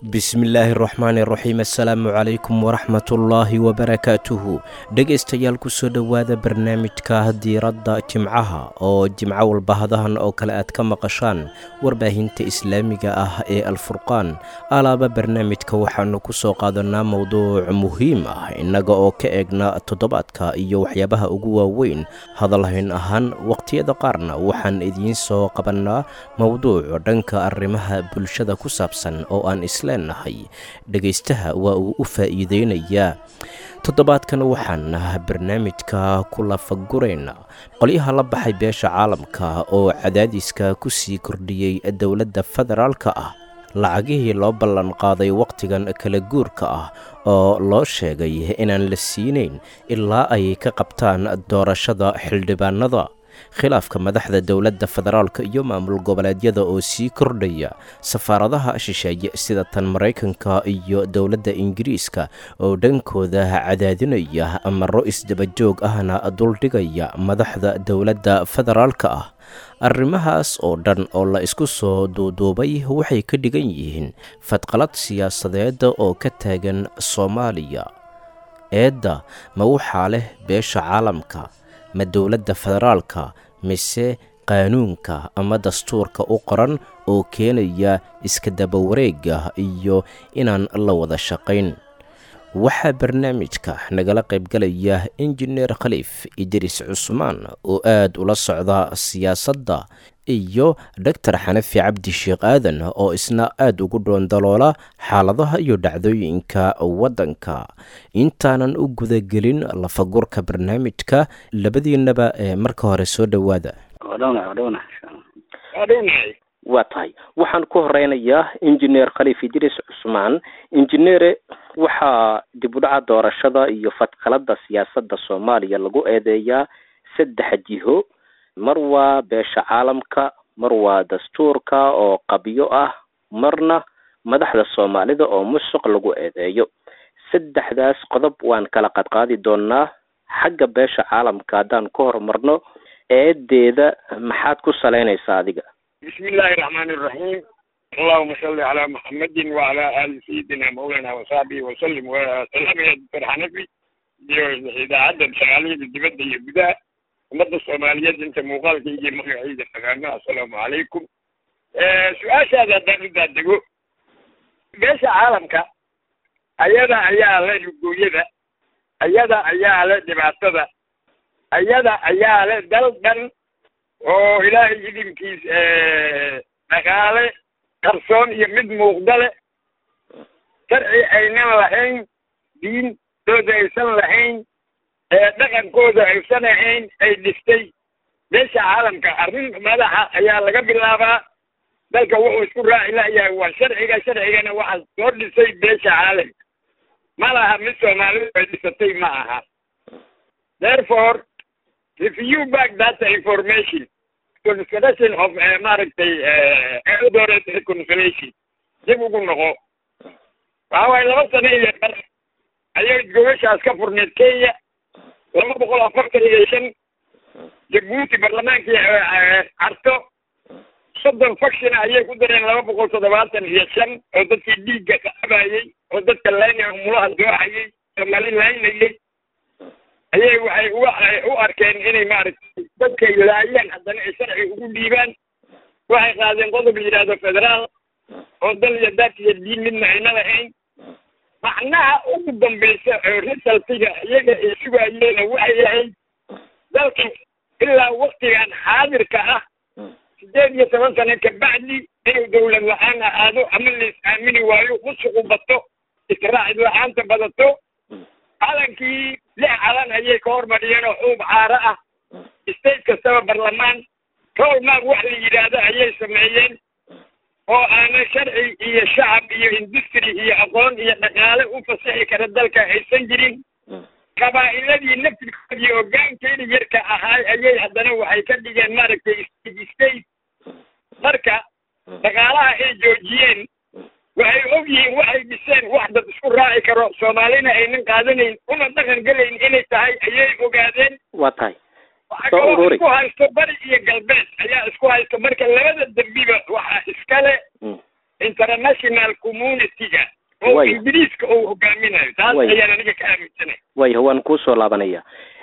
bismillaahi raxmaani raxiim assalaamu calaykum waraxmatullaahi wabarakaatuhu dhegaystayaal kusoo dhowaada barnaamijka diiradda jimcaha oo jimco walba hadahan oo kale aad ka maqashaan warbaahinta islaamiga ah ee alfurqaan alaaba barnaamijka waxaannu ku soo qaadanaa mowduuc muhiim ah innaga oo ka eegna toddobaadka iyo waxyaabaha ugu waaweyn hadalhayn ahaan waqhtiyada qaarna waxaan idiin soo qabannaa mowduuc dhanka arrimaha bulshada ku saabsan oo aan isla nahay dhegaystaha waa uu u faa'iideynayaa toddobaadkan waxaan barnaamijka ku lafagurayna qolyaha la baxay beesha caalamka oo cadaadiska ku sii kordhiyey dowladda federaalka ah lacagihii loo ballan qaaday wakhtigan kala guurka ah oo loo sheegay inaan la siinayn ilaa ay ka qabtaan doorashada xildhibaanada khilaafka madaxda dowladda federaalka iyo maamul goboleedyada oo sii kordhaya safaaradaha shisheeye sida tan maraykanka iyo dowladda ingiriiska oo dhankooda cadaadinaya amaro isdabajoog ahna duldhigaya madaxda dowladda federaalka ah arrimahaas oo dhan oo la isku soo duuduubay waxay ka dhigan yihiin fadqalad siyaasadeed oo ka taagan soomaaliya eedda ma waxaa leh beesha caalamka ma dowladda federaalka mise qaanuunka ama dastuurka u qoran oo keenaya iska dabawareega iyo inaan la wada shaqayn waxaa barnaamijka nagala qaybgalaya injineer khaliif idriis cusmaan oo aad ula socda siyaasadda iyo doctor xanafi cabdi sheekh aadan oo isna aad ugu dhoondaloola xaaladaha iyo dhacdooyinka waddanka intaanan u gudagelin lafagurka barnaamijka labadiinaba ee marka hore soo dhowaada waa tahay waxaan ku horeynayaa injineer khaliif idriis cusmaan injineere waxaa dib u dhaca doorashada iyo fadqalada siyaasadda soomaaliya lagu eedeeyaa saddex jiho mar waa beesha caalamka mar waa dastuurka oo qabyo ah marna madaxda soomaalida oo musuq lagu eedeeyo saddexdaas qodob waan kala qadqaadi doonaa xagga beesha caalamka haddaan ka horumarno eedeeda maxaad ku salaynaysaa adiga bismi illaahi raxmaani iraxiim allahuma salli calaa muxamadin wacalaa aali sayidina mawlana wasaxbihi wasalim wasalaamaya doctor xanafi iyo idaacadda shaqaaliyada dibadda iyo gudaha ummadda soomaaliyeed inta muuqaalkayga magacayda fagaano assalaamu calaykum su-aashaada haddaan u daadego beesha caalamka ayada ayaa le lugooyada ayada ayaa le dhibaatada ayada ayaa le dal dhan oo ilaahay idinkiis dhaqaale qarsoon iyo mid muuqda le sharci aynan lahayn diintooda aysan lahayn dhaqankooda aysan ahayn ay dhistay beesha caalamka arrin madaxa ayaa laga bilaabaa dalka wuxuu isku raaci layahay waa sharciga sharcigana waxaa soo dhisay beesha caalamka ma laha mid soomaalidu ay dhisatay ma aha therefore review back that information consideration of maaragtay eldoret reconciliation dib ugu noqo waxa waaye laba sano iyo bar ayay gobashaas ka furneed kenya laba boqol afartan iyo shan jabuuti barlamaankii carto soddon faction ayay ku dareen laba boqol toddobaatan iyo shan oo dadkii dhiigga qabayey oo dadka laynaya mulaha dooxayay somali laynayay ayay waxay u arkeen inay maaragtay dadkay laayeen haddana ay sharci ugu dhiibaan waxay qaadeen qodob la yidhaahdo federaal oo dal iyo daad iyo diin midna ayna lahayn macnaha ugu dambaysa oo resultiga iyaga ay sugayeena waxay ahayd dalka ilaa waktigan xaadirka ah sideed iyo toban sano kabacdi inuu dawlad la-aan ahaado ama lais aamini waayo musuqu bato israacid la-aanta badato calankii lix calan ayay ka hormariyeen oo xuub caaro ah state kastaba barlamaan rolmaag wax la yidhaahdo ayay sameeyeen oo aanan sharci iyo shacab iyo industry iyo aqoon iyo dhaqaale u fasixi kara dalka aysan jirin qabaa'iladii naftirkoodii hoggaankeeda yarka ahaay ayay haddana waxay ka dhigeen maaragtay state state marka dhaqaalaha ay joojiyeen waxay og yihiin waxay dhiseen wax dad isku raaci karo soomaalina aynan qaadanayn una dhaqan gelayn inay tahay ayay ogaadeen waa tahay waxaa Soo kaloo ururi. isku haysto bari iyo galbeed ayaa isku haysto marka labada dembiba waxaa iskale Mm. international community-ga oo Way. ingiriiska uu hogaaminayo taas Way. ayaan aniga ka aaminsanay waayo waan kuusoo laabanaya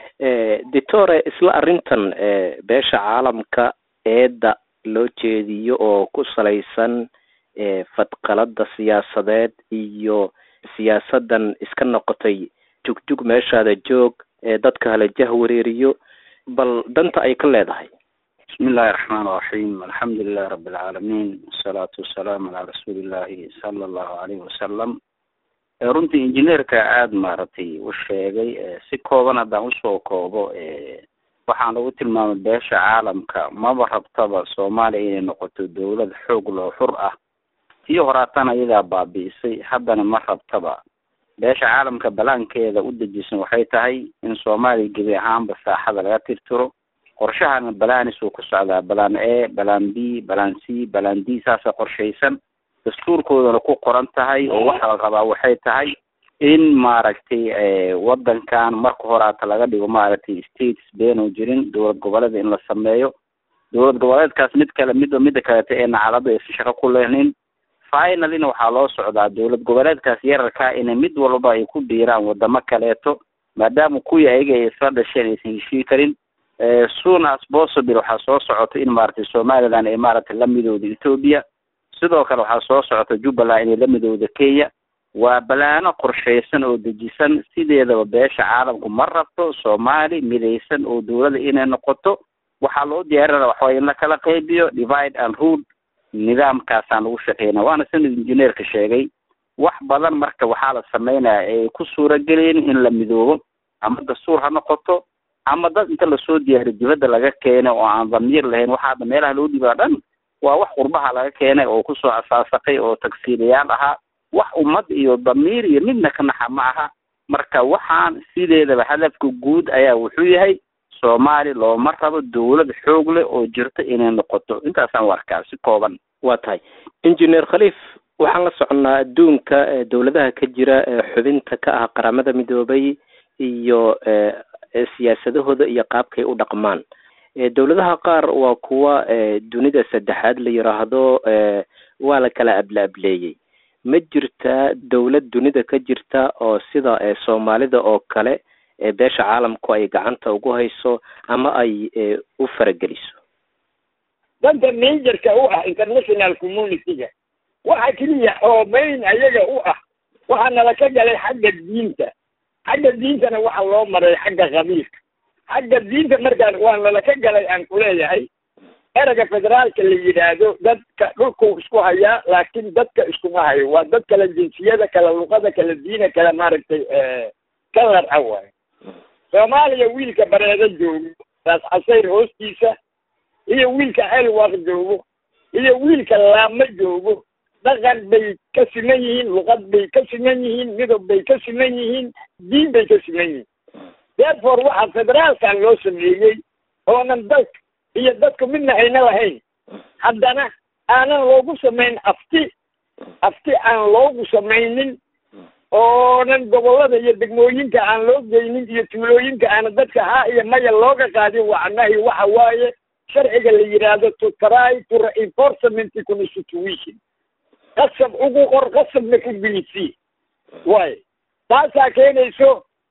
doctore isla arrintan eh, beesha caalamka eedda loo jeediyo oo ku salaysan eh, fadqalada siyaasadeed iyo siyaasadan iska noqotay jugjug meeshaada joog ee dadka hala jah wareeriyo bal danta ay ka leedahay بسم الله الرحمن الرحيم الحمد لله رب العالمين والصلاة والسلام على رسول الله صلى الله عليه وسلم Eh, runtii injineerka aada maaragtay u sheegay eh, si kooban haddaan usoo koobo eh, waxaan lagu tilmaamay beesha caalamka maba rabtaba soomaaliya inay noqoto dowlad xoog loo xur ah tii horaatana iyadaa baabi'isay haddana ma rabtaba beesha caalamka balaankeeda u dejisan waxay tahay in soomaaliya gebi ahaanba saaxada laga tirtiro qorshahana balaanis uu ku socdaa balaan a balaan b balaan c balaan d saasa qorshaysan dastuurkoodana ku qoran tahay oo waxa la rabaa waxay tahay in maaragtay eh, wadankan marka horaata laga dhigo maaragtay states beenoo jirin dowlad goboleed in la sameeyo dowlad goboleedkaas mid kale mid midda kaleeto ee nacalada aysan shaqo ku lehnin finallyna waxaa loo socdaa dowlad goboleedkaas yararkaa inay mid walba ay ku biiraan wadamo kaleeto maadaama kuwii ayaga ay isla dhasheen aysan heshii karin Eh, soon as possible waxaa soo socota in maaragtay somaliland ay maaragtay la midowda ethiopia sidoo kale waxaa soo socota jubbaland inay la midowda kenya waa balaano qorshaysan oo dejisan sideedaba beesha caalamku ma rabto soomaali midaysan oo dowladda inay noqoto waxaa loo diyaarinaya waxaway in la kala qaybiyo divide and rule nidaamkaasaan lagu shaqeyna waana sida injineerka sheegay wax badan marka waxaa la sameynaya ay ku suuragelin in la midoobo ama dastuur ha noqoto ama dad inta lasoo diyaariyo dibadda laga keenay oo aan damiir lahayn waxaa hadda meelaha loo dhibaa dhan waa wax qurbaha laga keenay oo kusoo asaasaqay oo tagsiilayaal ahaa wax ummad iyo damiir iyo midna ka naxa ma aha marka waxaan sideedaba hadafka guud ayaa wuxuu yahay soomaali looma rabo dowlad xoog leh oo jirto inay noqoto intaasaan u arkaa si kooban waa tahay engineer khaliif waxaan la soconnaa adduunka ee dowladaha ka jira ee xubinta ka ah qaramada midoobay iyo ee ee siyaasadahooda iyo qaabkay u dhaqmaan ee dowladaha qaar waa kuwa ee dunida saddexaad la yiraahdo ee waa la kala abla ableeyey ma jirtaa dowlad dunida ka jirta oo sida ee soomaalida oo kale ee beesha caalamku ay gacanta ugu hayso ama ay ee u farageliso danta majorka u ah international community-ga waxa keliya oo main ayaga u ah waxaa nala ka galay xagga diinta xagga diintana waxa loo maray xagga qabiilka xagga diinta markaan waa nala ka galay aan kuleeyahay erega federaalka la yidhaahdo dadka dhulkuu isku hayaa laakiin dadka iskuma hayo waa dad kala jinsiyada kala luqada kala diina kala maaragtay kalar ah waayo soomaaliya wiilka bareedo joogo raas casayr hoostiisa iyo wiilka elwaq joogo iyo wiilka laamo joogo dhaqan bay ka siman yihiin luqad bay ka siman yihiin midab bay ka siman yihiin diin bay ka siman yihiin therefore waxaa federaalkan loo sameeyey oonan dalka iyo dadku midna ayna lahayn haddana aanan loogu samayn afti afti aan loogu samaynin oonan gobollada iyo degmooyinka aan loo geynin iyo tuulooyinka aana dadka haa iyo maya looga qaadin wacnahi waxa waaye sharciga la yidhaahdo to try to reinforcement constitution qasab ugu qor qasabna ku geysi waayo taasaa keenayso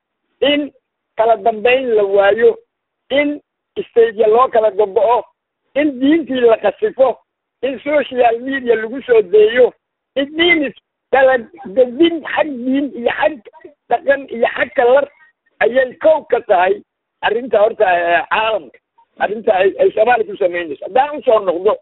in kala dambayn la waayo in stagya loo kala gogo-o in diintii la qasifo in social media lagu soo deeyo in diinis kala gedin xag diin iyo xag dhaqan iyo xag kalar ayay kow ka tahay arrinta horta caalamka arrinta ay ay soomaaliya ku samaynayso haddaan usoo noqdo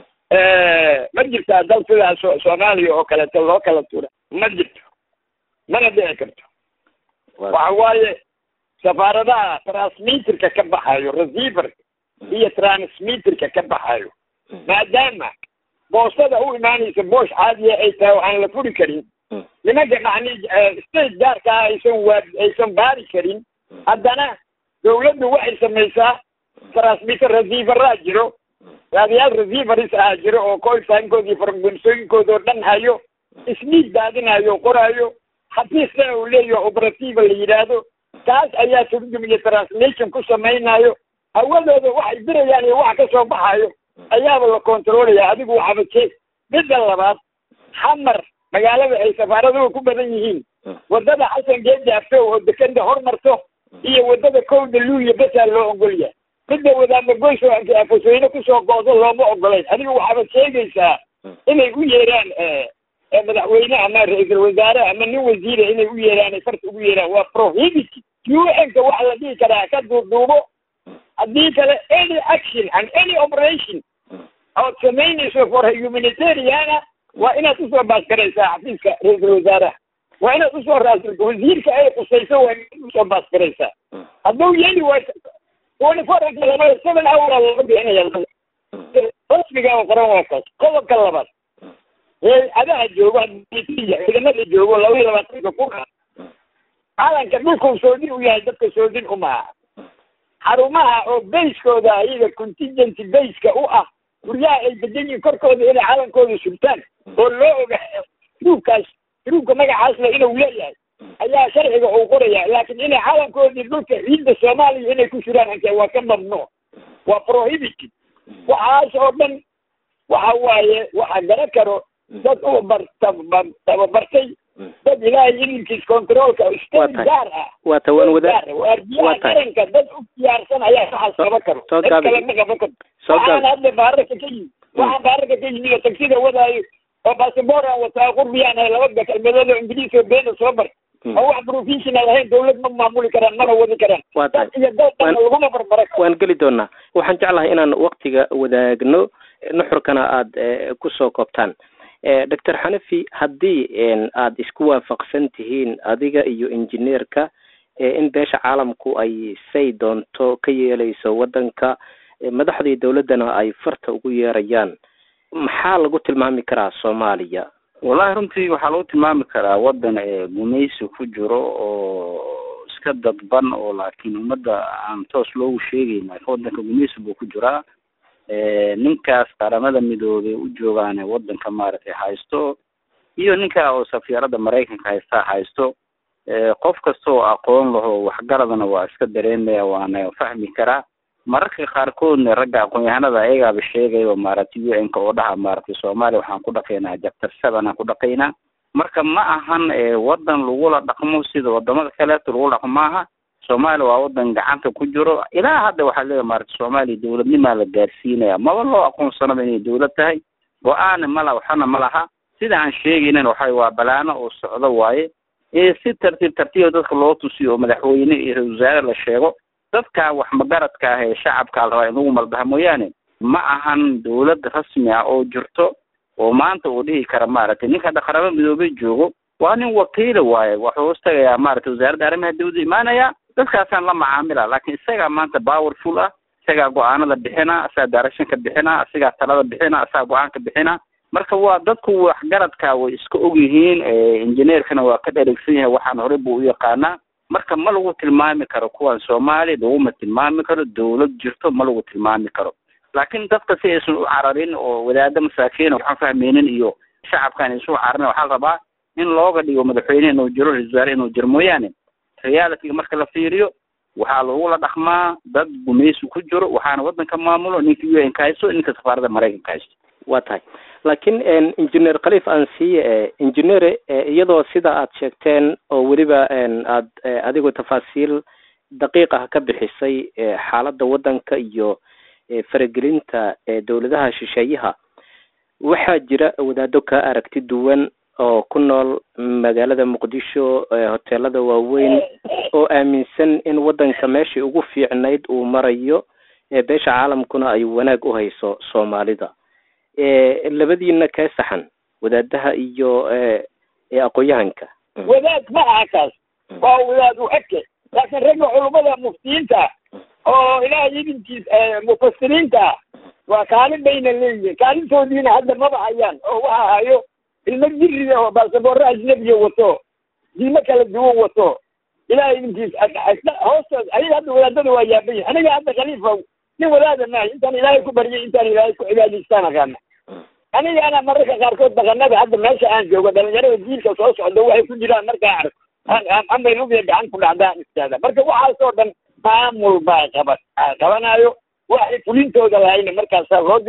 ma jirtaa dal sidaa so soomaaliya oo kaleeto loo kala tura ma jirto mana dhici karto waxa waaye safaaradaha transmitterka ka baxayo receiverka iyo transmitterka ka baxayo maadaama boostada u imaanaysa boosh caadiya ay tahay oo aan la furi karin nimanka macni state gaarka ah aysan waa aysan baari karin haddana dawladdu waxay samaysaa transmitter receiveraa jiro raadiyaal receivers ah jiro oo coltimekooda iyo fargunsooyinkooda oo dhan hayo isniid daadinayo o qoraayo xafiisna uu leeyaho operativa la yidhaahdo taas ayaa turjum iyo translation ku samaynayo hawadooda waxay dirayaan iyo waxa ka soo baxayo ayaaba la controlaya adigu waxaba jeeg midda labaad xamar magaalada ay safaaraduhu ku badan yihiin waddada xasan geedi afew oo dekeda hormarto iyo waddada kowda luuliya besaa loo ogol yahay midda wadaadna goys oo afasweyne kusoo goodo looma ogolayn adiga waxaabad sheegaysaa inay u yeeraan madaxweyne ama ra-iisul wasaare ama nin wasiira inay u yeeraan ay farta ugu yeeraan waa prohibited un-ka waxa la dhihi karaa ka duuduubo haddii kale any action and any operation ood samaynayso for humanitariana waa inaad usoo baasgaraysaa xafiiska ra-iisul wasaaraha waa inaad usoo raasilto wasiirka ay qusayso waa inaad usoo baasgaraysaa hadduu yeeli waa twenty four lamada seven hour looga bixinaya rasmiga oo qoran waa kaas qodobka labaad hay-adaha joogo ciidamada joogo laba iyo labaatanka kuna calanka dhulkuu soodin u yahay dadka soodin umaha xarumaha oo bayskooda ayaga contingency bayska u ah guryaha ay degan yihiin korkooda inay calankooda sugtaan oo loo ogaa ruubkaas ruubka magacaas le inuu leeyahay ayaa sharciga uu qoraya laakiin inay calankoodii dhulka ciidda soomaaliya inay ku jiraan anke waa ka mamnuuc waa prohibited waxaas oo dhan waxa waaye waxa gara karo dad u bar tababartay dad ilaahay ilinkiis controolka state gaar ah waa tawan wada waardiyaha qaranka dad u diyaarsan ayaa waxaas qaban karo soo dad gaabi. kale ma qaban karo Soo waxaan gaabi. hadda baararka ka yimi waxaan baararka ka yimi oo tagsida wadaayo oo basaboor aan wataa qurbiyaan ahay laba kelmadood oo ingiriis oo beena soo bar oo wax professional ahayn dawlad ma maamuli karaan mana wadi karaan waa tahay dad iyo dad dhan Waan- laguma barbara karo waan geli doonaa waxaan jeclahay inaan waktiga wadaagno nuxurkana aada eh, kusoo koobtaan Eh, doctor xanafi haddii en, aada isku waafaqsan tihiin adiga iyo injineerka eh, in beesha caalamku ay say doonto ka yeeleyso waddanka eh, madaxdii dowladdana ay farta ugu yeerayaan maxaa lagu tilmaami karaa soomaaliya wallahi runtii waxaa lagu tilmaami karaa waddan ee gumaysi ku jiro oo iska dadban oo laakiin ummadda aan toos loogu sheegayn laakiin waddanka gumaysi buu ku jiraa ninkaas qaramada midoobay u joogaane waddanka maaragtay haysto iyo ninka oo safiirada maraykanka haystaa haysto qof kasta oo aqoon laho waxgaradana waa iska dareemaya waana fahmi karaa mararka qaarkoodna ragga aqoon-yahanada ayagaaba sheegaya maaragtay u n ka oo dhaha maaragtay soomaaliya waxaan ku dhaqaynaa jabtar seven aan ku dhaqaynaa marka ma ahan waddan lagula dhaqmo sida wadamada kaleeto lagu dhaqmo maaha soomaaliya waa wadan gacanta ku jiro ilaa hadda waxaa leeyahay maaragtay soomaaliya dawladnimaa la gaarsiinaya maba loo aqoonsanaba inay dawlad tahay go-aana mala waxana ma laha sida aan sheegaynana waxa waa balaano oo socdo waaye si tartiib tartiiba dadka loo tusiyo oo madaxweyne iyo ra-isul wasaare la sheego dadka wax magaradka ah ee shacabka la rabaa in lagu maldaha mooyaane ma ahan dawlad rasmi ah oo jirto oo maanta uu dhihi kara maaragtay ninka dhaqarabo midoobay joogo waa nin wakiila waaye waxuu hoos tagayaa maaragtay wasaaradda arrimaha dawladda imaanaya dadkaasaan la macaamila laakiin isagaa maanta powerful ah isagaa go-aanada bixina isagaa directionka bixina isagaa talada bixina isagaa go-aanka bixina marka waa dadku waxgaradka way iska og yihiin engineerkana waa ka dheregsan yahay waxaan horey buu u yaqaanaa marka ma lagu tilmaami karo kuwan soomaaliya laguma tilmaami karo dawlad jirto ma lagu tilmaami karo laakiin dadka si aysan u cararin oo wadaada masaakiina waxaan fahmaynin iyo shacabkaan isu cararin waxaa la rabaa in looga dhigo madaxweyne inuu jiro ra-isul wasaare inuu jiro mooyaane realityga marka la fiiriyo waxaa lagula dhaqmaa dad gumaysi ku jiro waxaana waddanka maamulo ninka u n ka haysto ninka safaaradda maraykanka haysto waa tahay laakiin engineer khaliif aan siiye engineer iyadoo sida aad sheegteen oo weliba aad adigu tafaasiil daqiiq ah ka bixisay xaaladda waddanka iyo faragelinta dowladaha shisheeyaha waxaa jira wadaado ka aragti duwan oo ku nool magaalada muqdisho hoteelada waaweyn oo aaminsan in waddanka meeshii ugu fiicnayd uu marayo beesha caalamkuna ay wanaag u hayso soomaalida labadiina kee saxan wadaadaha iyo aqoon-yahanka wadaad ma aha kaas waa wadaad u eke laakiin ragga culummada muftiyiinta oo ilaahay idinkiis mufasiriinta waa kaalin bayna leeyihin kaalintoodiina hadda maba hayaan oo waxa hayo ilmo jiriga oo baasaboorro ajnabiya wato diimo kala duwan wato ilaahay idinkiis hoostood ayaga hadda wadaadada waa yaabayin aniga hadda khaliifa nin wadaada maayo intaan ilaahay ku baryay intaan ilaahay ku cibaadaystaan aqaana anigana mararka qaarkood dhaqanada hadda meesha aan joogo dhalinyarada diilka soo socda waxay ku jiraan markaa arko amay lugiya gacan ku dhacdaan istaada marka waxaasoo dhan maamul baa qaba qabanaayo waxay fulintooda lahayna markaasaa loo diraya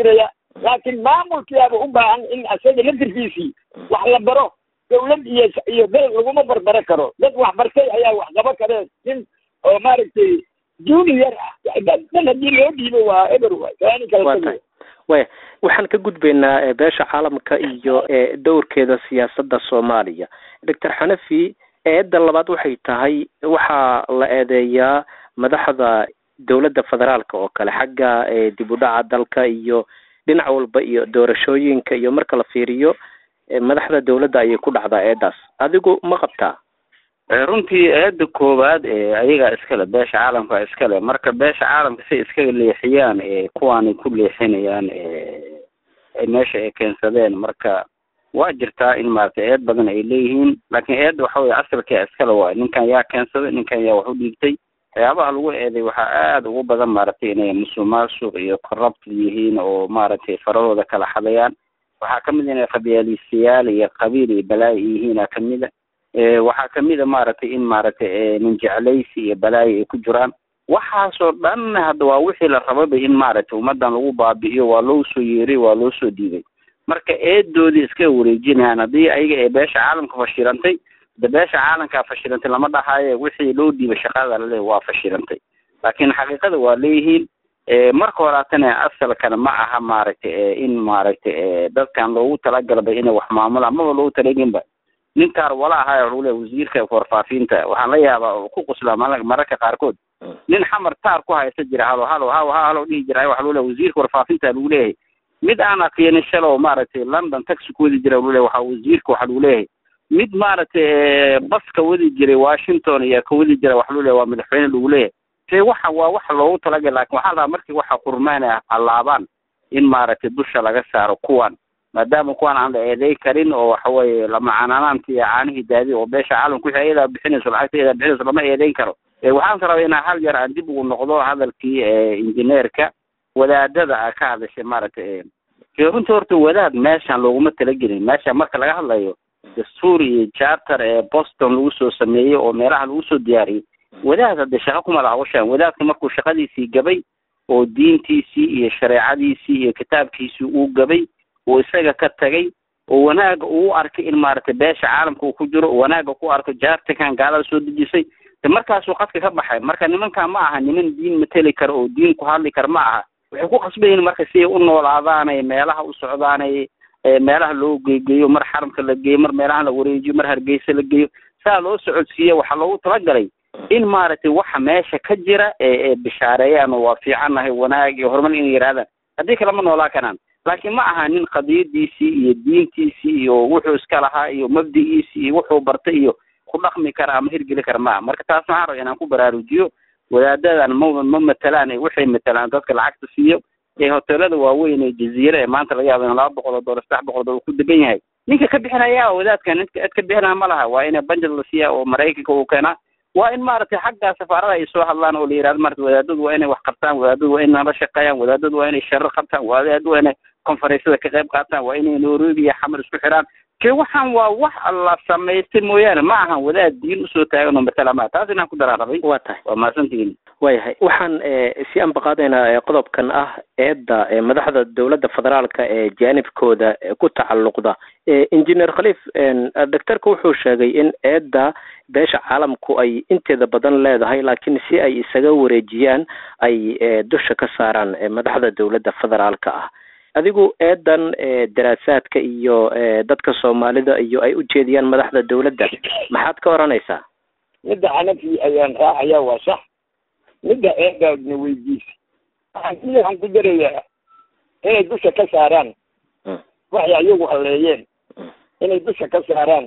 laakiin maamulkiyaaba u baahan in asaga laftirkiisii wax la baro dawlad iyo iyo dal laguma barbaro karo dad wax bartay ayaa wax qaba kareen nin oo maaragtay junior ah dan haddii loo dhiibo waa eber waay kaani kala waa tago tahay waya waxaan ka gudbaynaa eh, beesha caalamka iyo eh, dowrkeeda siyaasadda soomaaliya doctor xanafi eedda labaad waxay tahay waxaa la eedeeyaa madaxda dowladda federaalka oo kale xagga eh, dib u dhaca dalka iyo dhinac walba iyo doorashooyinka iyo marka la fiiriyo eh, madaxda dowladda ayay ku dhacdaa eeddaas adigu ma qabtaa Eh, runtii eedda koowaad ee ayagaa iskale beesha caalamka iskale marka beesha caalamka say iskaga leexiyaan ee kuwaanay ku leexinayaan ee ay meesha ay keensadeen marka waa jirtaa in maaragtay eed badan ay leeyihiin laakiin eedda waxa weye asalkaa iskale waay ninkan yaa keensaday ninkan yaa wax u dhiibtay waxyaabaha lagu eeday waxaa aada ugu badan maaragtay inay musuqmaasuq iyo corrupt yihiin oo maaragtay farahooda kala xadayaan waxaa kamid inay qabyaalisiyaal iyo qabiil iyo balaayo yihiina kamida Eh, waxaa kamid a maaragtay in maaragtay eh, nin jeclaysi iyo balaayo ay ku jiraan waxaasoo dhan hadda waa wixii la rababa in maaragtay ummadan lagu baabi'iyo waa loo soo yeeray waa loo soo dhiibay marka eedoodii iska wareejinayaan haddii ayaga ee beesha caalamka fashilantay de beesha caalamkaa fashilantay lama dhahayo wixii loo dhiibay shaqada lale waa fashilantay laakiin xaqiiqada waa leeyihiin Eh, marka horaatana asalkana ma aha maaragtay eh, in maaragtay eh, dadkan loogu talagalba inay wax maamulaan maba loogu talaginba ninkaan wala ahaa wuxuu leeyahay wasiirka warfaafinta waxaan la yaabaa oo ku quslaa mal- mararka qaarkood nin xamar taar ku haysta jira halo halo haw ha halo dhihi jira waxa lagu leeyahay wasiirka warfaafinta lagu leeyahay mid aan aqeenin shalow maaragtay london taxi ku wadi jira lagu leeyahay waxaa wasiirka waxa lagu leeyahay mid maaragtay eh, baska wadi jiray washington iyo ka wadi jira waxa lagu leeyahay waa madaxweyne lagu leeyahay se waxa waa waxa loogu talagalay laakin waxaa la rabaa markii waxa qurmaana allaabaan in maaragtay dusha laga saaro kuwan maadaama kuwan aan la eeday karin oo waxa weeye lamacananaanti iyo caanihii daadi oo beesha caalamka wixii ayadaa bixinayso lacagta ayadaa bixinayso lama eedeyn karo Eh, waxaan rabaa inaa hal yar aan dib ugu noqdo hadalkii eh, injineerka wadaadada a ka hadashay maaragtay eh, dee runtii horta wadaad meeshan looguma talagelin meeshan marka laga hadlayo dastuur iyo charter ee boston lagu soo sameeyey oo meelaha lagu soo diyaariyey wadaad hadde shaqo kuma laha washaan wadaadka markuu shaqadiisii gabay oo diintiisii iyo shareecadiisii iyo kitaabkiisii uu gabay oo isaga ka tagay oo wanaaga uu arkay in maaragtay beesha caalamka uu ku jiro wanaaga ku arko jaartikan gaalada soo dejisay de markaasuu qadka ka baxay marka nimankan ma aha niman diin mateli kara oo diin ku hadli kara ma aha waxay ku qasban yihiin marka si ay u noolaadaanay meelaha u socdaanay ee meelaha loo geegeeyo mar xaramka la geeyo mar meelaha la wareejiyo mar hargeysa la geeyo saa loo socodsiiya waxaa loogu talagalay in maaragtay waxa meesha ka jira ee ee bishaareeyaan oo waa fiicannahay wanaag iyo horumar inay yidhahdaan haddii kale ma noolaa karaan laakiin ma aha nin qadiyadiisii iyo diintiisii iyo wuxuu iska lahaa iyo mabdigiisii iyo wuxuu bartay iyo ku dhaqmi kara ama hirgeli kara ma aha marka taas waxaan raba inaan ku baraarujiyo wadaadadan ma ma matalaan ee waxay matalaan dadka lacagta siiyo ee hoteelada waaweyn ee jaziire ee maanta laga yaabo in laba boqol oo doolar saddex boqol oo doolar ku degan yahay ninka ka bixinaya wadaadka ninka cid ka bixinaya ma laha waa ina banjad la siiya oo maraykanka uu keenaa waa in maaragtay xaggaa safaarada ay soo hadlaan oo la yidhahdo maarata wadaadadu waa inay wax qabtaan wadaadadu waa inay la shaqeeyaan wadaadadu waa inay sharar qabtaan wadaadadu waa inay konferensyada ka qayb qaataan waa inay nairobi iyo xamar isku xiraan ke waxaan waa wax la samaystay mooyaane ma ahan wadaad diin usoo taagan oo matala maa taas inaan ku daraan rabay waa tahay waa mahadsantihiin waayahay waxaan eh, si ambaqaadaynaa eh, qodobkan ah eedda eh, madaxda dowladda federaalka ee jaanibkooda eh, ku tacalluqda Eh, engineer khaliif doctorka wuxuu sheegay in eedda beesha caalamku ay inteeda badan leedahay laakiin si ay isaga wareejiyaan ay eh, dusha ka saaraan eh, madaxda dowladda federaalka ah adigu eedan eh, daraasaadka iyo eh, dadka soomaalida iyo ay u jeediyaan madaxda dowladda maxaad ka oranaysaa midda xanafi ayaan raacaya waa sax midda eedaadna weydiisa waxaan waxaan ku darayaa inay dusha ka saaraan Mm. waxay ayagu halleeyeen Mm. inay dusha ka saaraan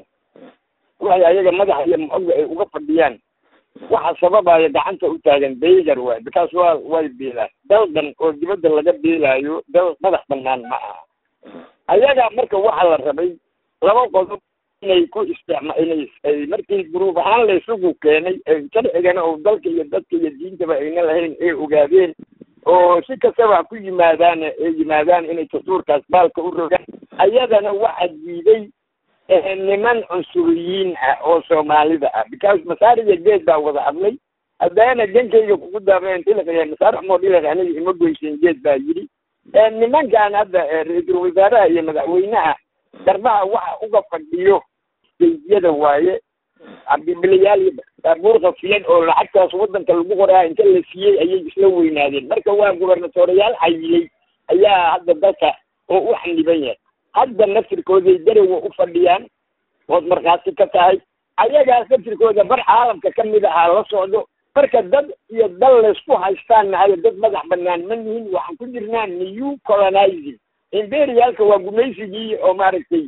waxay ayaga madaxa iyo moxoga ay uga fadhiyaan waxa sababaya gacanta u taagan baygar waay bikaas waa way biilaan dal dhan oo dibadda laga biilaayo dal madax banaan ma aha ayaga marka waxa la rabay laba qodob inay ku isticma inay ay markii gruub ahaan la isugu keenay ee sharcigana oo dalka iyo dadka iyo diintaba ayna lahayn ay ogaadeen oo si kastaba ku yimaadaan ay yimaadaan inay dastuurkaas baalka u rogaan ayadana waxa diiday eh, niman cunsuriyiin ah oo soomaalida ah because masaariga geed baa wada hadlay haddaana dankayga kugu daameen dhiliqaya masaarix moo dhiliq aniga ima goyseen geed baa yidhi nimankan hadda ra-iisul wasaaraha iyo madaxweynaha garbaha waxa uga fadhiyo deydiyada waaye cabdibilayaal iyo baabuur qafiyan oo lacagtaas wadanka lagu qoraa inta la siiyey ayay isla weynaadeen marka waa gubernatoreyaal xayilay ayaa hadda dalka oo u xaniban yahay hadda naftirkooday darowa u fadhiyaan ood markhaati ka tahay ayagaas naftirkooda bar caalamka ka mid ahaa la socdo marka dad iyo dal laysku haystaan nahayo dad madax banaan ma nihin waxaan ku jirnaa new colonizing imperialka waa gumaysigii oo maaragtay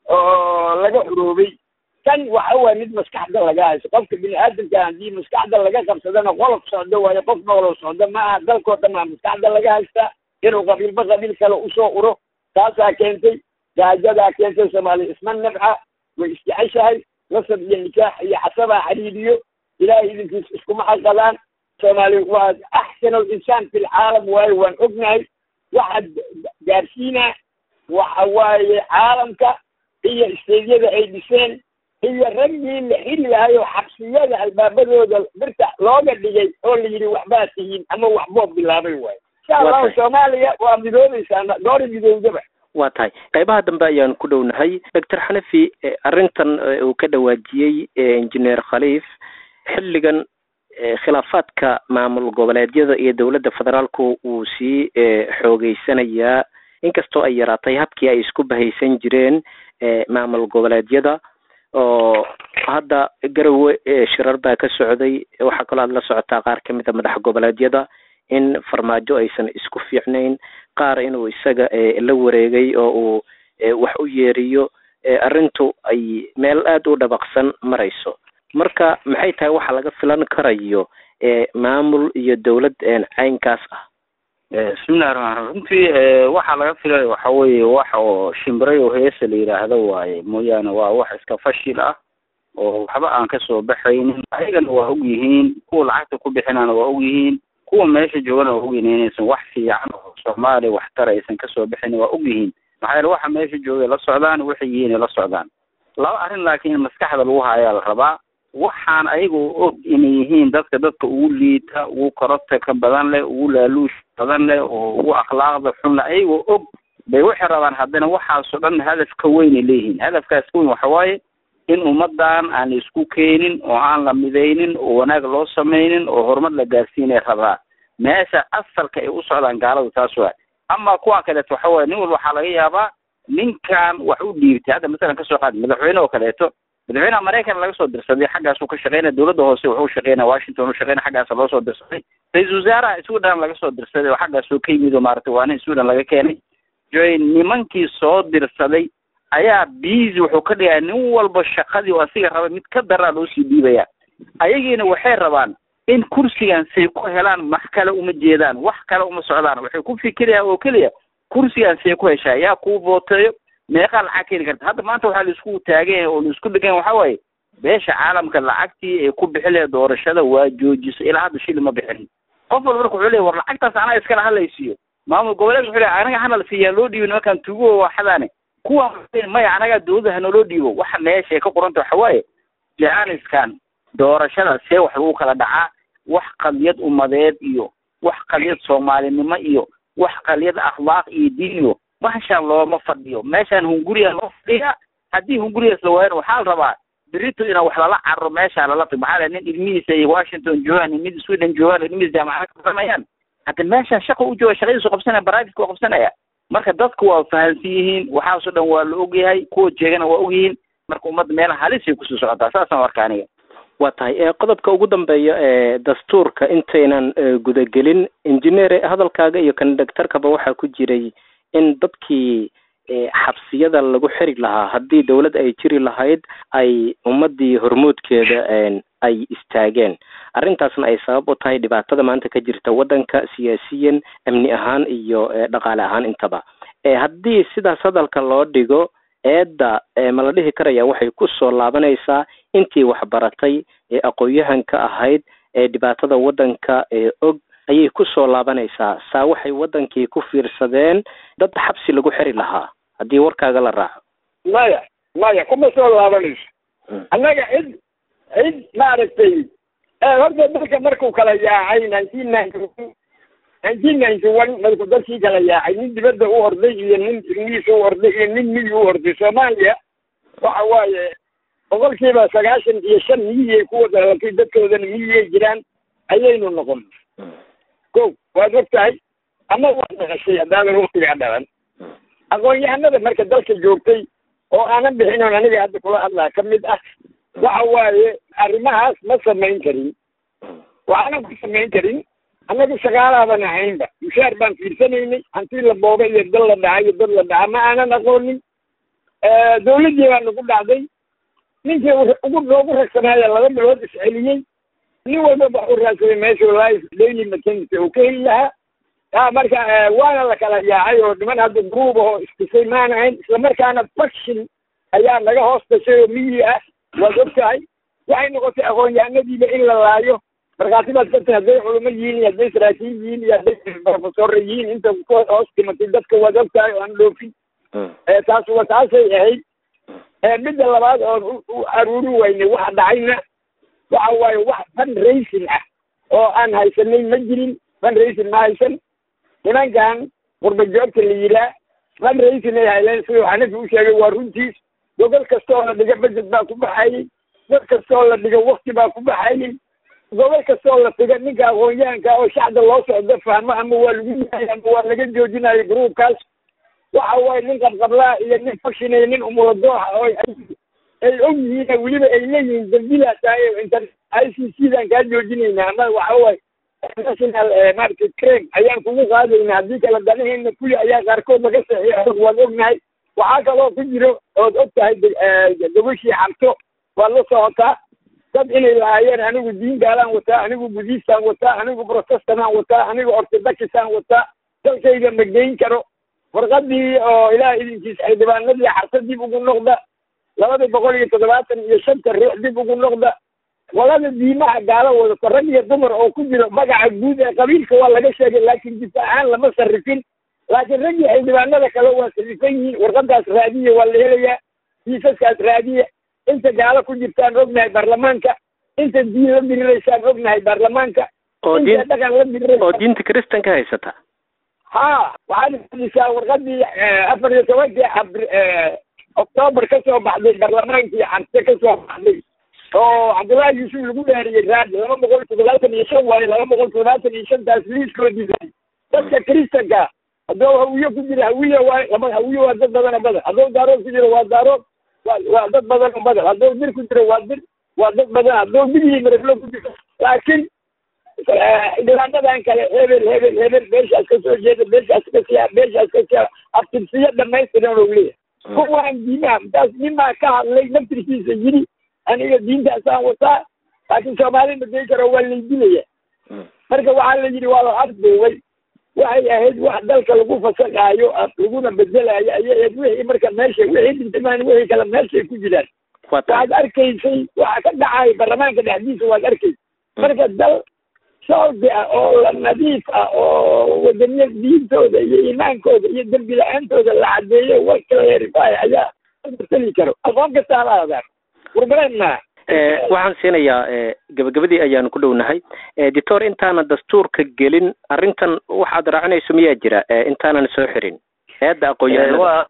oo laga xuroobay kan waxa waye mid maskaxda laga hayso qofka bini aadamka haddii maskaxda laga qabsadana qolof socdo waayo qof noolo socdo ma aha dalkoo dhan aa maskaxda laga haystaa inuu qabiilba qabiil kale usoo uro taasaa keentay gaajadaa keentay soomaaliya isma nabca way isjeceshahay nasab iyo nikaax iyo xasabaa xariiriyo ilaahay idinkiis iskuma xaqadaan soomaaliya waa axsan alinsaan fi lcaalam waayo waan ognahay waxaad gaarsiinaa waxa waaye caalamka iyo isteedyada ay dhiseen iyo raggii la xiri lahay oo xabsiyada albaabadooda birta looga dhigay oo la yidhi waxbaa tihiin ama waxboo bilaabay waayo insha allahu soomaaliya waa midoobaysaa goori midoowdaba waa tahay qaybaha dambe ayaan ku dhownahay doctor xanafi arrintan uu ka dhawaajiyey engineer khaliif xilligan khilaafaadka maamul goboleedyada iyo dowladda federaalku uu sii xoogeysanayaa inkastoo ay yaraatay habkii ay isku bahaysan jireen maamul goboleedyada oo hadda garowe shirar baa ka socday waxaa kaloo aad la socotaa qaar kamid a madax goboleedyada in farmaajo aysan isku fiicnayn qaar inuu isaga la wareegay oo uu wax u yeeriyo arrintu ay meel aada u dhabaqsan marayso marka maxay tahay waxa laga filan karayo maamul iyo dowlad caynkaas ah bismillahi raxmaan raxiim runtii waxaa laga filaya waxa weeye wax oo shimbiray oo heesa la yidhaahdo waaye mooyaane waa wax iska fashil ah oo waxba aan kasoo baxaynin ayagana waa og yihiin kuwa lacagta ku bixinaana waa og yihiin kuwa meesha joogana waa og yihiin inaysan wax fiican oo soomaaliya waxtar aysan kasoo bixinin waa og yihiin maxaa yeele waxa meesha joogay la socdaan waxay yihiin la socdaan laba arrin laakiin in maskaxda lagu hayaa la rabaa waxaan ayagoo og inay yihiin dadka dadka ugu liita ugu korobta ka badan leh ugu laaluush badan leh oo ugu akhlaaqda xun leh ayagoo og bay waxay rabaan haddana waxaasoo dhan hadaf ka weynay leeyihiin hadafkaas ka weyn waxa waaye in ummadan aan la isku keenin oo aan la midaynin oo wanaag loo samaynin oo horumar la gaarsiinay rabaa meesha asalka ay u socdaan gaaladu taas waa ama kuwan kaleeto waxa waaye nin walba waxaa laga yaabaa ninkan wax u dhiibtay hadda masalan kasoo qaadi madaxweyne oo kaleeto madaxweynaha maraykan laga soo dirsaday xaggaasuu ka shaqeynaya dowladda hoose wuxuu shaqeynaya washington u shaqeynaya xaggaasa loo soo dirsaday ra-iisul wasaaraha sweden laga soo dirsaday oo xaggaasuu ka yimid oo maaragtay waa nin sweden laga keenay joy nimankii soo dirsaday ayaa busy wuxuu ka dhigaya nin walba shaqadii oo asiga raba mid ka daraa loo sii dhiibaya ayagiina waxay rabaan in kursigan say ku helaan wax kale uma jeedaan wax kale uma socdaan waxay ku fikirayaan oo keliya kursigan say ku heshaa yaa kuu booteeyo meeqaa lacag keeni karta hadda maanta waxaa laisku taagan oo laisku dhegan waxa waaye beesha caalamka lacagtii ay ku bixi lahayd doorashada waa joojisay ilaa hadda shili ma bixinin qof walba marka wuxuu leeyahy war lacagtaas anaa iskala hadlaysiiyo maamul goboleed wuxuu leeyahy anaga hana la siiyaa loo dhiibo nimankan tugo waxadaane kuwan maya anagaa dowladda hanaloo dhiibo waxa meesha ay ka qoranta waxa waaye jaaniskan doorashada see wax lagu kala dhacaa wax qadiyad umadeed iyo wax qadiyad soomaalinimo iyo wax qadiyad akhlaaq iyo diin iyo meeshaan looma fadhiyo meeshaan hunguriya loo fadhiya haddii hungurigaas la waayana waxaa la rabaa berito inaa wax lala carro meeshaa lala tag maxaa nin ilmihiisa iyo washington joogaan mid sweden joogaan ilmihiis jaamacada ka baranayaan hadda meeshaan shaqa u jooga shaqadiisu qabsanaya baraafitka waa qabsanaya marka dadku waa fahansan yihiin waxaasoo dhan waa la ogyahay kuwa jeegana waa ogyihiin marka ummadda meelaha halisay kusii socotaa saasaan arka aniga waa tahay qodobka ugu dambeeya ee dastuurka intaynan gudagelin injineer hadalkaaga iyo kondaktarkaba waxaa ku jiray in dadkii xabsiyada lagu xiri lahaa haddii dowlad ay jiri lahayd ay ummadii hormoodkeeda ay istaageen arrintaasna ay sabab u tahay dhibaatada maanta ka jirta waddanka siyaasiyan amni ahaan iyo dhaqaale ahaan intaba haddii sidaas hadalka loo dhigo eedda ma la dhihi karaya waxay kusoo laabanaysaa intii waxbaratay ee aqoon-yahanka ahayd ee dhibaatada waddanka ee og ayay kusoo laabanaysaa saa waxay waddankii ku fiirsadeen dad xabsi lagu xiri lahaa haddii warkaaga la raaco maya maya kuma soo laabanayso annaga cid cid maaragtay horta dalka markuu kala yaacay nineteen ninety nineteen ninety one markuu dadkii kala yaacay nin dibadda u orday iyo nin ingiliis u orday iyo nin miyi u orday soomaaliya waxa waaye boqolkiiba sagaashan iyo shan miyiyay ku wada dhalatay dadkoodana miyiyay jiraan ayaynu noqon ko waad og tahay ama waad dhaqashay haddaadan waktigaa dhalan aqoon-yahanada marka dalka joogtay oo aanan bixinoon aniga hadda kula hadlaa ka mid ah waxa waaye arrimahaas ma samayn karin waxaanan ku samayn karin annagu shaqaalaaban ahaynba mushaar baan fiirsanaynay hantii la booba iyo dal la dhaca iyo dad la dhaca ma aanan aqoonin dawladdii baa nagu dhacday ninkii ugu noogu ragsanaaya laba bilood isceliyey nin walba wax u raadsaday meeshuu life daily maternity uu ka heli lahaa a marka waana la kala yaacay oo niman hadda gruub oo istisay maana ahayn islamarkaana faction ayaa naga hoos dashay oo miyi ah waad og tahay waxay noqotay aqoon-yahanadiiba in la laayo markhaati baad ka tahay hadday culimo yihiin iyo hadday saraakiin yihiin iyo hadday professorra yihiin inta ku hoos dhimatay dadka waad og tahay oo aan dhoofin taas wa taasay ahayd midda labaad oon u aruuri weynay waxa dhacayna waxa waaye wax fan racing ah oo aan haysanay ma jirin fan racing ma haysan nimankan qurba joogta la yiraa fan racing ay hayleen siduu xanafi u sheegay waa runtiis gogol kasta oo la dhiga budget baa ku baxayey dad kasta oo la dhiga wakti baa ku baxayey gobol kasta oo la tiga ninka aqoon-yahanka oo shacda loo socdo fahmo ama waa lagu yahay ama waa laga joojinayo gruubkaas waxa waaye nin qabqablaa iyo nin fakshinaya nin umuladooxa oo ay og yihiin weliba ay leeyihiin dambilaas tahay inter i c c daan kaa joojinayna ama waxa waaye national maaragtay crame ayaan kugu qaadayna haddii kala danaheena kuli ayaa qaarkood laga saxiixo waad ognahay waxaa kaloo ku jiro ood og tahay gabashii xabto waad la socotaa dad inay lahaayeen anigu diin gaalaan wataa anigu budiistaan wataa anigu protestamaan wataa anigu ortodokisaan wataa dalkayga ma geyn karo warqadii oo ilaah idinkiis xildhibaanadii xarsa dib ugu noqda labadii boqol iyo toddobaatan iyo shanta ruux dib ugu noqda walada diimaha gaalo wadata rag iyo dumar oo ku jiro magaca guud ee qabiilka waa laga sheegay laakiin difaacahaan lama sarrifin laakiin raggii xildhibaanada kale waa sarrifan yihiin warqadaas raadiya waa la helayaa kiisaskaas raadiya inta gaalo ku jirtaan ognahay baarlamaanka inta diin la diriraysaan ognahay baarlamaanka oo inta diin dhaqan la diriraysa oo diinta kristanka haysata ha waxaad hadisaa warqadii afar iyo tobankii abr octoobar ka soo baxday baarlamaankii xarse ka soo baxday oo cabdullaahi yuusuf lagu dhaariyey raadi laba boqol toddobaatan iyo shan waayo laba boqol toddobaatan iyo shantaas liiskoodii dadka kristanka hadduu hawiye ku jira hawiye waay lama hawiye waa dad badan oo badan hadduu daarood ku jiro waa daarood waa waa dad badan oo badan hadduu dir ku jiro waa dir waa dad badan hadduu dig iyo mareflo ku jiro laakiin xildhibaanadan kale hebel hebel hebel meeshaas ka soo jeeda meeshaas ka siya meeshaas ka siya abtirsiyo dhamaystiran oo leeyahay kuwaan diimaha intaas nimaa ka hadlay naftirkiisa yiri aniga diintaasaan wataa laakiin soomaali ma gey karo waa laydilaya marka waxaa la yidhi waa la afduubay waxay ahayd wax dalka lagu fasaqaayo laguna bedelaayo ayay ahayd wixii marka meesha wixii dhintamaan wixii kale meeshay ku jiraan waa tahay waxaad arkaysay waxa ka dhacay baarlamaanka dhexdiisa waad arkaysa marka dal soobi ah oo la nadiif ah oo wadaniya diintooda iyo iimaankooda iyo dembi la-aantooda la cadeeyo war kala yarifaayo ayaa matali karo aqoon kasta hala adaan warbaleen maa Eh, waxaan siinayaa eh, gabagabadii ayaanu ku dhownahay Eh, doctor intaana dastuurka gelin arrintan waxaad raacinayso miyaa jira eh, intaanan soo xirin eedda aqoon-yahanada waa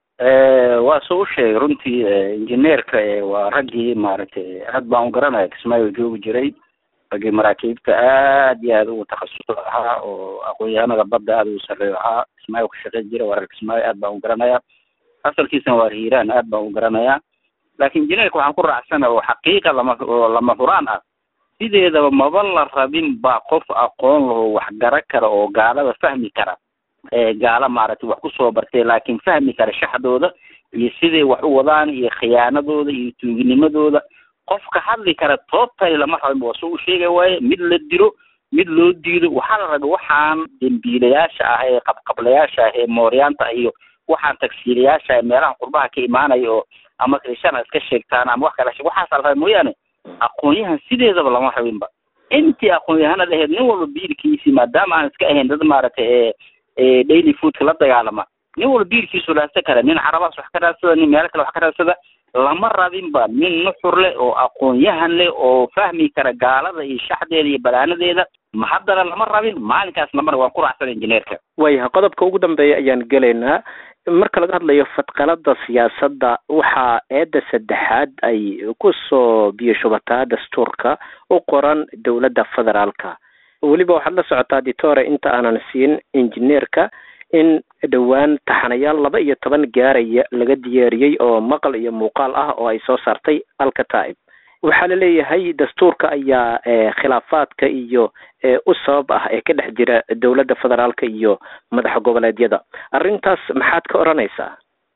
eh, waa soo u sheegay runtii eh, injineerka eh, waa raggii maaragtay aad baan u garanaya kismaayo joogi jiray raggii maraakiibta aad iyo aad ugu takhasus ahaa oo aqoon-yahanada badda aad ugu sarreeyo ahaa kismaayo ka shaqeyn jira waa reer kismaayo aad baan u garanaya asalkiisana waa hiiraan aad baan u garanaya laakiin injineerka waxaan ku raacsana oo xaqiiqa lama oo lama huraan ah sideedaba maba la rabin baa qof aqoon lahoo wax gara kara oo gaalada fahmi kara ee gaala maaragtay wax kusoo bartay laakiin fahmi kara shaxdooda iyo siday wax u wadaan iyo khiyaanadooda iyo tuuginimadooda qofka hadli kara toobtay lama rabin waa soo u sheega waaye mid la dilo mid loo diido waxaa la rabay waxaan dembiilayaasha ah ee qabqablayaasha ah ee mooryaanta iyo waxaan tagsiilayaasha ah ee meelaha qurbaha ka imaanaya oo ama krishana iska sheegtaan ama wax kala sheeg waxaasa la rabay mooyaane aqoon-yahan sideedaba lama rabinba intii aqoon-yahanada ahayd nin walba biilkiisii maadaama aan iska ahayn dad maaragtay ee ee daily foodka la dagaalama nin walba biilkiisu raadsan kara nin carabaas wax ka raadsada nin meelo kale wax ka raadsada lama rabinba nin nuxur leh oo aqoon-yahan leh oo fahmi kara gaalada iyo shaxdeeda iyo balaanadeeda ma haddana lama rabin maalinkaas lamana waan ku raacsan injineerka waayahay qodobka ugu dambeeya ayaan gelaynaa marka laga hadlayo fadqalada siyaasadda waxaa eedda saddexaad ay kusoo biyo shubataa dastuurka u qoran dowladda federaalka weliba waxaad la socotaa ditore inta aanan siin injineerka in dhowaan taxanayaal laba iyo toban gaaraya laga diyaariyey oo maqal iyo muuqaal ah oo ay soo saartay alkataib waxaa laleeyahay dastuurka ayaa khilaafaadka iyo u sabab ah ee ka dhex jira dowladda federaalka iyo madaxa goboleedyada arrintaas maxaad ka odhanaysaa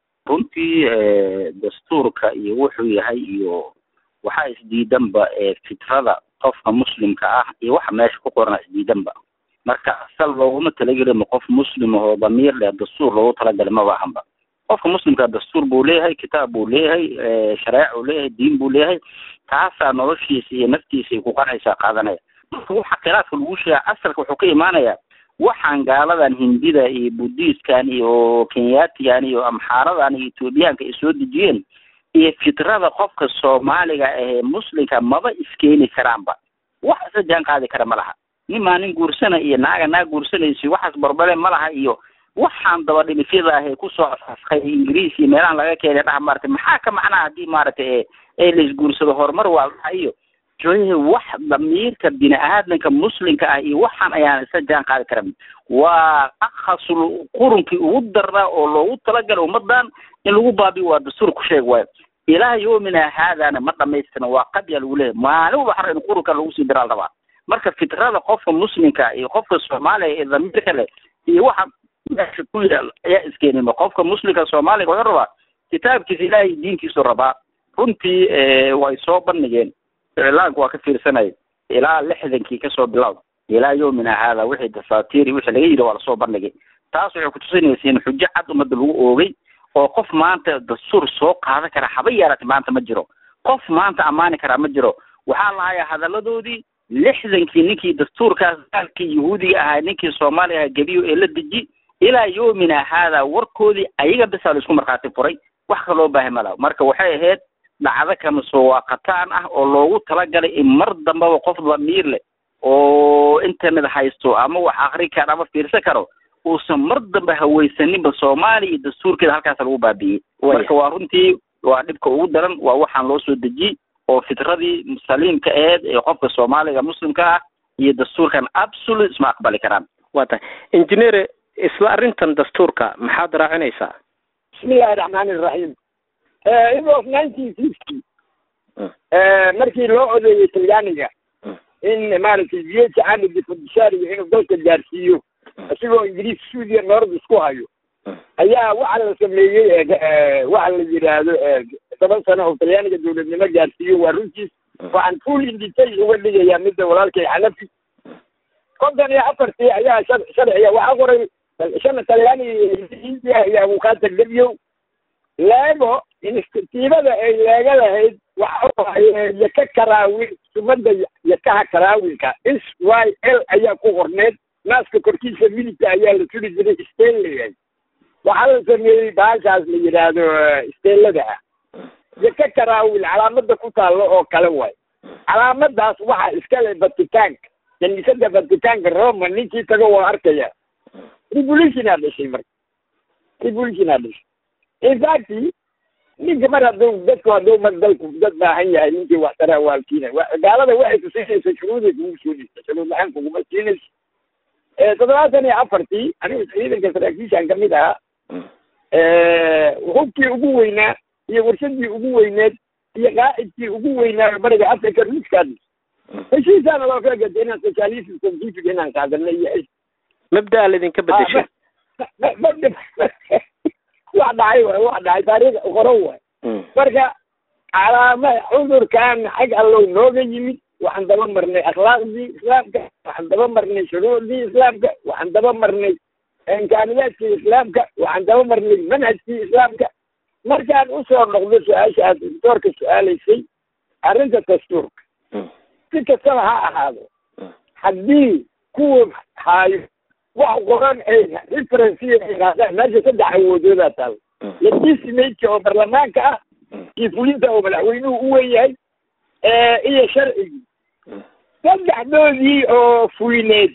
runtii dastuurka iyo wuxuu yahay iyo waxaa isdiidanba fitrada qofka muslimka ah iyo waxa meesha ku qorana isdiidanba marka asal looguma talagelin qof muslim oo damiir leh dastuur loogu talagalay maba ahanba qofka muslimka dastuur buu leeyahay kitaab buu leeyahay shareec uu leeyahay diin buu leeyahay taasaa noloshiisa iyo naftiisa ay ku qanaysaa qaadanaya marka waxa khilaafka lagu sheega asalka wuxuu ka imaanayaa waxaan gaaladan hindida iyo budiiskan iyo kenyaatigan iyo amxaaradan iyo etoobiyaanka ay soo dejiyeen iyo fitrada qofka soomaaliga ahee muslimka maba iskeeni karaanba wax isa jaan qaadi kara ma laha nimaa nin guursana iyo naaga naag guursanaysa waxaas barbare ma laha iyo waxaan daba dhilifyada ahee kusoo asaskay ingiriis iyo meelahan laga keenay dhaha maaragtay maxaa ka macnaha haddii maaragtay ee laisguursado horumar waa dhaha iyo johe wax damiirka bini aadamka muslimka ah iyo waxaan ayaan isa jaan qaadi karan waa akhasul qurunkii ugu darnaa oo loogu talagalay ummadan in lagu baabiyo waa dastuur ku sheeg waayo ilaa yoomina haadana ma dhamaystirna waa qadya lagu leeyahay maalin walba xara in qurunka lagu sii diraa la rabaa marka fitrada qofka muslimka iyo qofka soomaaliya ee damiirka leh iyo waxa meesha ku yaal ayaa iskeenima qofka muslimka soomaaliga wuxuu rabaa kitaabkiisa ilaahay diinkiisu rabaa runtii way soo bandhigeen iclaanku waa ka fiirsanaya ilaa lixdankii kasoo bilow ilaa yoomina haada wixii dafaatiiri wixii laga yidhi waa lasoo bandhigay taas waxay kutusinaysa in xujo cad ummadda lagu oogay oo qof maanta dastuur soo qaadan kara haba yaarata maanta ma jiro qof maanta ammaani karaa ma jiro waxaa lahayaa hadaladoodii lixdankii ninkii dastuurkaas gaalkii yahuudiga ahaa ninkii soomaaliya ahaa gebiyo ee la deji ilaa yoomina haada warkoodii ayaga bisaa la isku markhaati furay wax kaloo baahay ma laha marka waxay ahayd dhacdo kama soo waaqataan ah oo loogu talagalay in mar dambaba qof damiir leh oo internet haysto ama wax akri karo ama fiirsan karo uusan mar dambe hawaysaninba soomaaliya iyo dastuurkeeda halkaas lagu baabi'iyey marka waa runtii waa dhibka ugu daran waa waxaan loo soo dejiyey oo fitradii saliimka aheed ee qofka soomaaliga muslimka ah iyo dastuurkan absolute isma aqbali karaan waa tahay engineer isla arrintan dastuurka maxaad raacinaysaa bismillahi raxmaani iraxiim it was nineteen fifty markii loo odeeyey talyaaniga in maaragtay viyeti camidi fudishaariga inuu dalka gaarsiiyo isagoo ingiriis suudiya noord isku hayo ayaa waxa la sameeyey waxa la yidhaahdo toban sano oo talyaaniga dowladnimo gaarsiiyo waa runtiis waxaan full in detail uga dhigayaa midda walaalkay xanafi konton iyo afartii ayaa sharciga waxaa qoray shana talyaaniga india ayaa wukaata gebyow leego instiibada ay leega lahayd waxa waaye yaka karaawin sumada yakaha karaawinka s y l ayaa ku qorneed naaska korkiisa midigta ayaa la turi jiray stanley waxaa la sameeyey baashaas la yidhaahdo steelada ah yaka karaawin calaamada ku taallo oo kale waay calaamadaas waxaa iskale vaticanka kaniisada vaticanka roma ninkii tago waa arkaya revolutionaa dhashay marka revolutionaa dhashay infact ninka mar hadduu dadku hadduu mar dalku dad baahan yahay ninkii wax taraa waalkiina gaalada waxay kusiinaysa shuruuday kugu soo dhigta shuruud la-aan kuguma siinaysa toddobaatan iyo afartii anigu ciidanka saraakiishan kamid ahaa hubkii ugu weynaa iyo warshadii ugu weyneed iyo qaacidkii ugu weynaa bariga africa ruuskaad heshiisaana loo kala gatay inaan socialism scientific inaan qaadana iyo mabdaa laydinka bedeshay wax dhacay waay wax dhacay taariikh qoro waay marka calaama cudurkan xag allow nooga yimid waxaan daba marnay akhlaaqdii islaamka waxaan daba marnay shuruucdii islaamka waxaan daba marnay imkaaniyaadkii islaamka waxaan daba marnay manhajkii islaamka markaan usoo noqdo su-aasha aad doctoorka su-aalaysay arrinta dastuurka si kastaba ha ahaado haddii kuwa haayo wax qoran ay referensiya ay qaadaan meesha saddex awoodoodaa taal legislature oo baarlamaanka ah kii fulinta oo madaxweynuhu u wen yahay iyo sharcigii saddexdoodii oo fulineed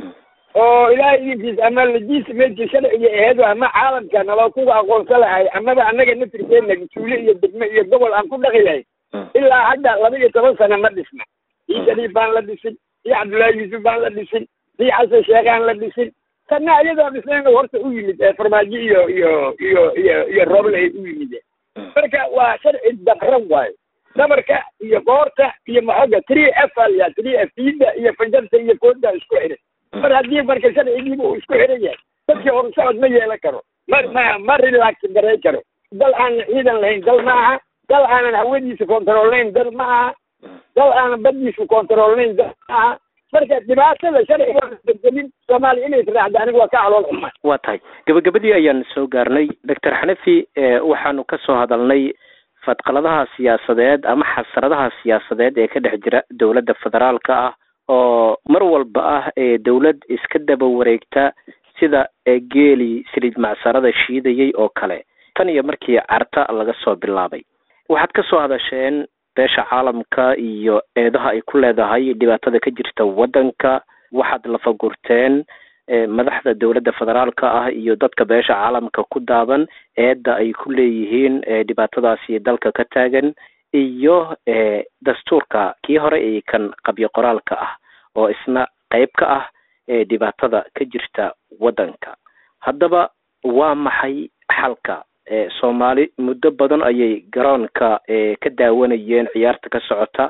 oo ilaahay idinkiis ama legislativeki sharciga aheed ama caalamka naloo kuga aqoonsan lahay amaba annaga naftirkeenna mas-uule iyo degme iyo gobol aan ku dhaqi lahay ilaa hadda laba iyo toban sano ma dhisna ii shariif baan la dhisin ii cabdullaahi yuusuf baan la dhisin ii xasan sheekhaan la dhisin tanna iyadoo dhisnayn horta u yimid farmaajo iyo iyo iyo iyo iyo rooble u yimid marka waa sharci dabran waayo dhabarka iyo qoorta iyo maxoga three f alya three f diida iyo fajarta iyo kooda isku xiran mar haddii marka sharcigiiba uu isku xiran yahay dadkii horusocod ma yeelan karo ma ma ma relax garay karo dal aanan ciidan lahayn dal ma aha dal aanan hawadiisa controlnayn dal ma aha dal aanan badiisa controlnayn dal ma aha marka dhibaatada sharciga bedelin soomaaliya inay israacda aniga waa ka calool xumaa waa tahay gabagabadii ayaan soo gaarnay doctor xanafi waxaanu ka soo hadalnay fadqaladaha siyaasadeed ama xasradaha siyaasadeed ee ka dhex jira dowladda federaalka ah oo mar walba ah ee dowlad iska daba wareegta sida geeli saliid macsarada shiidayay oo kale tan iyo markii carta laga soo bilaabay waxaad ka soo hadasheen beesha caalamka iyo eedaha ay ku leedahay dhibaatada ka jirta waddanka waxaad lafagurteen madaxda dowladda federaalka ah iyo dadka beesha caalamka ku daaban eedda ay ku leeyihiin dhibaatadaasi dalka ka taagan iyo dastuurka kii hore ee kan qabyo qoraalka ah oo isna qeyb ka ah dhibaatada ka jirta waddanka haddaba waa maxay xalka soomaali muddo badan ayay garoonka ka daawanayeen ciyaarta ka socota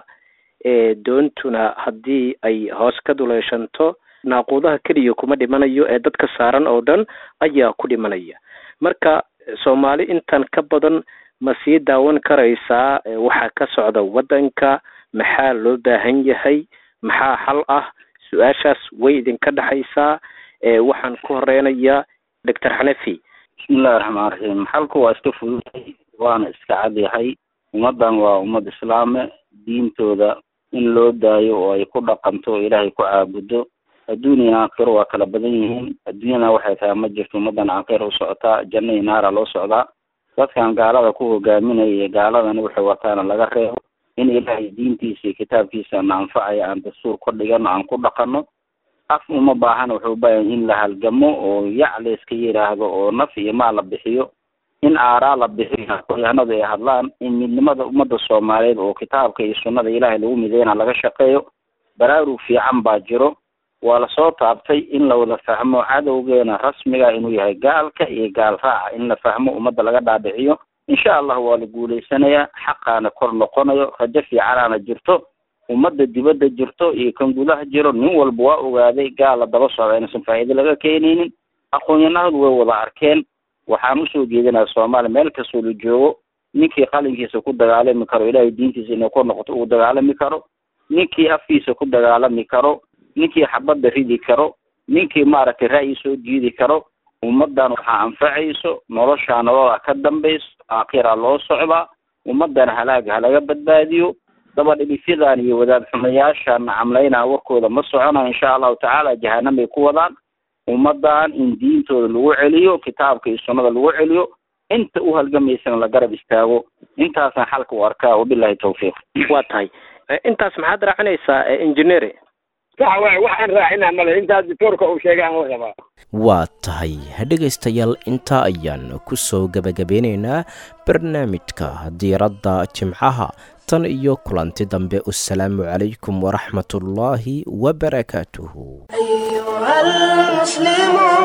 doontuna haddii ay hoos ka duleeshanto naaquudaha keliya kuma dhimanayo ee dadka saaran oo dhan ayaa ku dhimanaya marka soomaali intan ka badan ma sii daawan karaysaa waxaa ka socda waddanka maxaa loo baahan yahay maxaa xal ah su-aashaas way idinka dhexaysaa waxaan ku horeynayaa doctor xanafi bismillahi raxmaan raxiim xalku waa iska fududay waana iska cadyahay ummaddan waa ummad islaame diintooda in loo daayo oo ay ku dhaqanto oo ilaahay ku caabudo adduuniya aakhiro waa kala badan yihiin adduunyana waxay tahay ma jirto ummaddan aakhira u socotaa janna iyo naara loo socdaa dadkan gaalada ku hogaaminaya iyo gaaladana waxay wataana laga reebo in ilaahay diintiisa iyo kitaabkiisa na anfacaya aan dastuur ku dhigano aan ku dhaqano af uma baahana wuxuu ubaahan in la halgamo oo yac la iska yidhaahdo oo naf iyo maal la bixiyo in aaraa la bixiyo aqoonyahanadu ay hadlaan in midnimada ummadda soomaaliyeed oo kitaabka iyo sunnada ilaahay lagu mideyna laga shaqeeyo baraarug fiican baa jiro waa lasoo taabtay in la wada fahmo cadowgeena rasmiga inuu yahay gaalka iyo gaal raaca in la fahmo ummadda laga dhaadhiciyo insha allah waa la guulaysanayaa xaqaana kor noqonayo rajo fiicanaana jirto ummadda dibadda jirto iyo kan gudaha jiro nin walba waa ogaaday gaal la daba socda inaysan faa'iido laga keenaynin aqoon-yahanadu way wada arkeen waxaan usoo jeedinaya soomaaliya meel kastoo la joogo ninkii qalinkiisa ku dagaalami karo ilaahay diintiisa inay kor noqoto uu dagaalami karo ninkii afkiisa ku dagaalami karo ninkii xabadda ridi karo ninkii maaragtay ra'yi soo jiidi karo ummaddan waxaa anfacayso noloshaa nolola ka dambayso aakhira loo socdaa ummaddan halaaga halaga badbaadiyo dabadhibifyadan iyo wadaad xumayaashan camlaynaa warkooda ma socona insha allahu tacaala jahanam bay ku wadaan ummaddan in diintooda lagu celiyo kitaabka iyo sunnada lagu celiyo inta u halgamaysana la garab istaago intaasaan xalka u arkaa wabilahi tawfiiq waa tahay intaas maxaad raacinaysaa engineer sax waay waxaan raacinaa male intaas doctoorka uu sheegay aan la rabaa waa tahay dhegaystayaal intaa ayaan ku soo gebagabeynaynaa barnaamijka diiradda jimcaha tan iyo kulanti dambe wasalaamu calaykum waraxmatullaahi wabarakaatuhu أيها المسلمون